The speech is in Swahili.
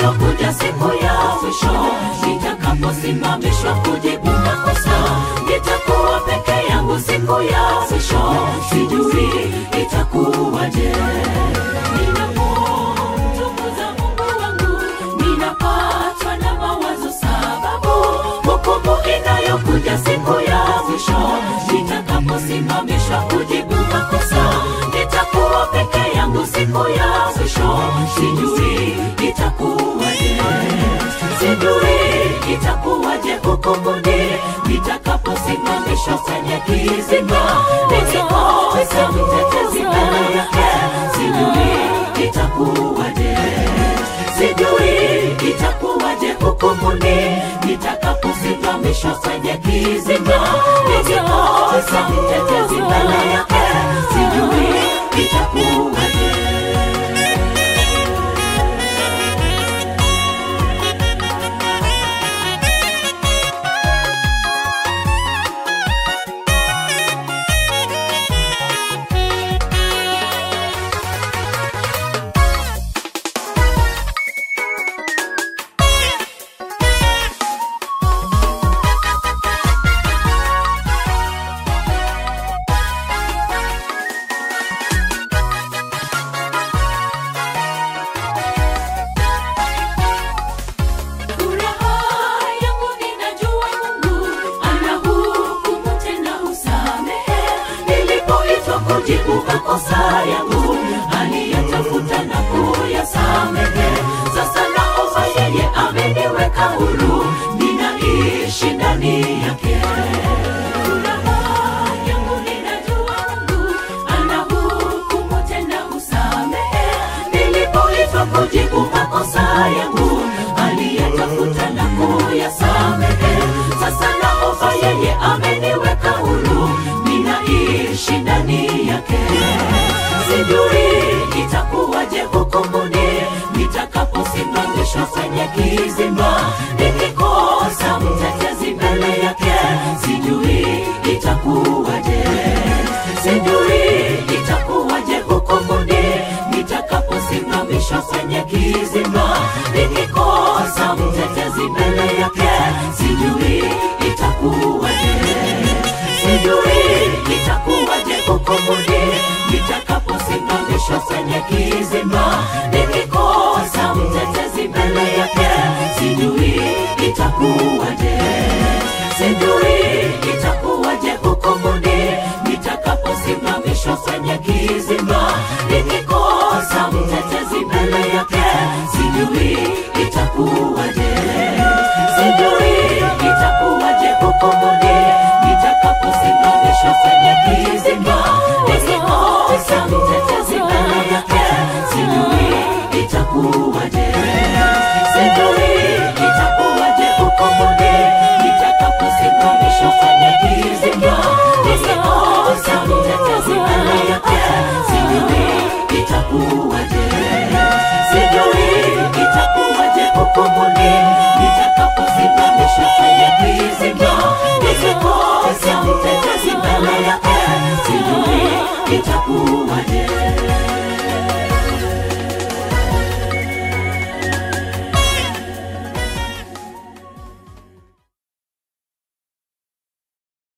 inayokuja siku ya mwisho nitakaposimamishwa kujibu makosa nitakuwa peke yangu siku ya mwisho sijui itakuwaje ninapomtukuza mungu wangu ninapatwa na mawazo sababu hukumu inayokuja siku ya mwisho nitakaposimamishwa kujibu makosa nitakuwa peke yangu siku ya mwisho sijui itakuwaje sijui itakuwaje hukumuni nitakaposimamishwa kwenye kizima nikikosa mtetezi mbele yake sijui itakuwaje sijui itakuwaje hukumuni nitakaposimamishwa kwenye kizima nikikosa mtetezi mbele yake sijui itakuwaje Furaha yangu ninajua Mungu anahukumu tena husamehe. Nilipoitwa kujibu makosa yangu aliyatafuta na kuyasamehe. Sasa naomba yeye ameniweka huru, ninaishi ndani yake. Furaha yangu ninajua Mungu anahukumu tena husamehe. Nilipoitwa kujibu makosa yangu aliyetafuta na kuyasamehe. Sasa naomba yeye ameniweka huru, ninaishi ndani yake. Sijui itakuwaje hukumuni nitakaposimamishwa kwenye kizima, nikikosa mtetezi mbele yake, sijui itakuwaje, sijui itakuwaje hukumuni nitakaposimamishwa kwenye kizima, nikikosa mtetezi mbele yake, sijui itakuwaje, sijui itakuwaje hukumuni nitakaposimamishwa kwenye kizima, nikikosa mtetezi mbele yake, sijui itakuwaje, sijui itakuwaje hukumuni nitakaposimamishwa kwenye kizima, nikikosa mtetezi mbele yake, sijui